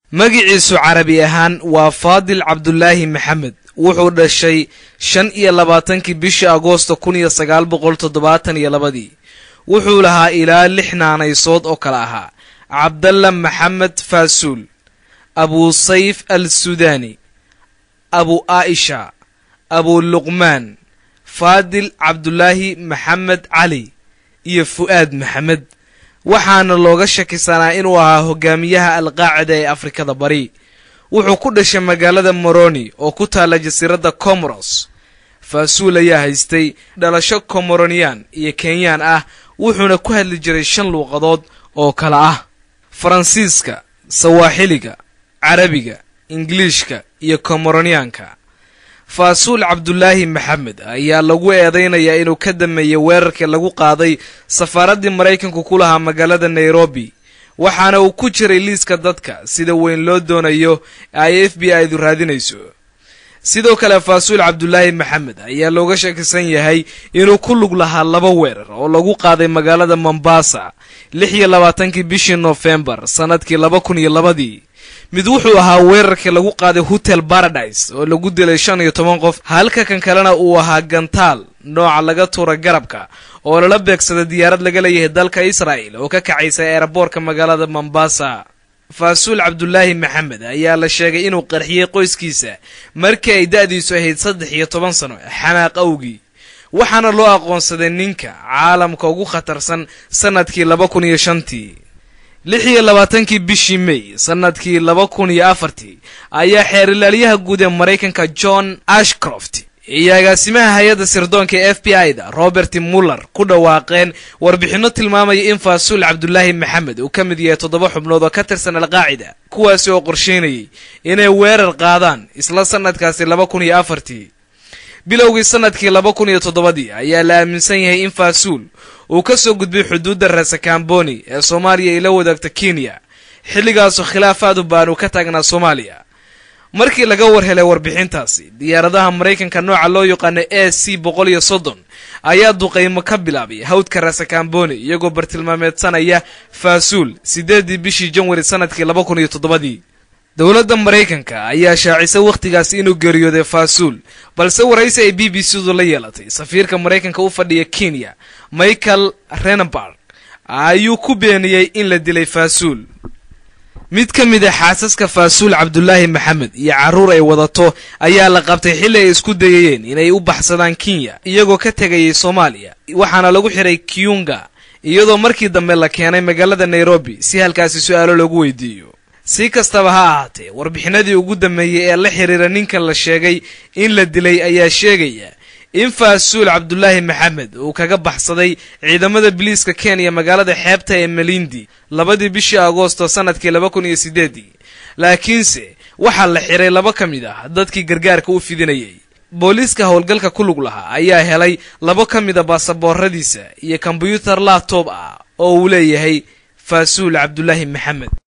magiciisu carabi ahaan waa faadil cabdulaahi maxamed wuxuu dhashay shan iyo labaatankii bishii agoosto kun iyo sagaal boqol toddobaatan iyo labadii wuxuu lahaa ilaa lix naanaysood oo kale ahaa cabdalla maxamed faasuul abu sayf al sudaani abu aisha abu luqmaan faadil cabdulaahi maxamed cali iyo fu'aad maxamed waxaana looga shakisanaa inuu ahaa hogaamiyaha alqaacida ee afrikada bari wuxuu ku dhashay magaalada moroni oo ku taalla jasiiradda comoros faasuul ayaa haystay dhalasho komoroniyan iyo kenyaan ah wuxuuna ku hadli jiray shan luuqadood oo kale ah faransiiska sawaaxiliga carabiga ingiliishka iyo komoroniyaanka faasuul cabdulaahi maxamed ayaa lagu eedaynayaa inuu ka dameeyey weerarkii lagu qaaday safaaraddii maraykanku ku lahaa magaalada nairobi waxaana uu ku jiray liiska dadka sida weyn loo doonayo ay f b i-du raadinayso sidoo kale faasuul cabdulaahi maxamed ayaa looga shakisan yahay inuu ku lug lahaa laba weerar oo lagu qaaday magaalada mombasa lix iyo labaatankii bishii nofembar sannadkii laba kun iyo labadii mid wuxuu ahaa weerarkii lagu qaaday hotel baradise oo lagu dilay shan iyo toban qof halka kan kalena uu ahaa gantaal nooca laga tuura garabka oo lala beegsaday diyaarad laga leeyahay dalka israa'el oo ka kacaysa eeraboorka magaalada mombasa faasuul cabdulaahi maxamed ayaa la sheegay inuu qarxiyey qoyskiisa markii ay da'diisu ahayd saddex iyo toban sano xanaaq awgii waxaana loo aqoonsaday ninka caalamka ugu khatarsan sannadkii laba kun iyo shantii lix iyo labaatankii bishii may sannadkii laba kun iyo afartii ayaa xeerilaalyaha guud ee maraykanka john ashcroft iyo agaasimaha hay-adda sirdoonka ee f b i da robert muller ku dhawaaqeen warbixinno tilmaamaya in faasuul cabdulaahi maxamed uu ka mid yahay toddoba xubnood oo ka tirsan alqaacida kuwaasi oo qorsheynayay inay weerar qaadaan isla sannadkaasi laba kun iyo afartii bilowgii sannadkii laba kun iyo toddobadii ayaa la aaminsan yahay in faasuul uu ka soo gudbay xuduudda reesakamboni ee soomaaliya ay la wadaagta kenya xilligaasoo khilaaf aad u baan uu ka taagnaa soomaaliya markii laga war helay warbixintaasi diyaaradaha maraykanka nooca loo yaqaano a c boqol iyo soddon ayaa duqaymo ka bilaabay hawdka reesakamboni iyagoo bartilmaameedsanaya faasuul siddeedii bishii janwari sannadkii laba kun iyo toddobadii dowladda maraykanka ayaa shaacisay wakhtigaas inuu geeriyooday faasuul balse waraysi ay b b c du la yeelatay safiirka maraykanka u fadhiya kenya michael renenberg ayuu ku beeniyey in la dilay faasuul mid ka mid a xaasaska faasuul cabdulaahi maxamed iyo carruur ay wadato ayaa la qabtay xilli ay isku dayayeen inay u baxsadaan kenya iyagoo ka tegayay soomaaliya waxaana lagu xiray kiyunga iyadoo markii dambe la keenay magaalada nairobi si halkaasi su-aalo loogu weydiiyo si kastaba ha ahaatee warbixinadii ugu dambeeyey ee la xiriira ninkan la sheegay in la dilay ayaa sheegaya in faasuul cabdulaahi maxamed uu kaga baxsaday ciidamada biliiska kenya magaalada xeebta ee melindi labadii bishii agoosto sannadkii laba kun iyo siddeedii laakiinse waxaa la xiray laba ka mid ah dadkii gargaarka u fidinayay booliiska howlgalka ku lug lahaa ayaa helay laba ka mid a baasabooradiisa iyo kombyuutar laptob ah oo uu leeyahay faasuul cabdulaahi maxamed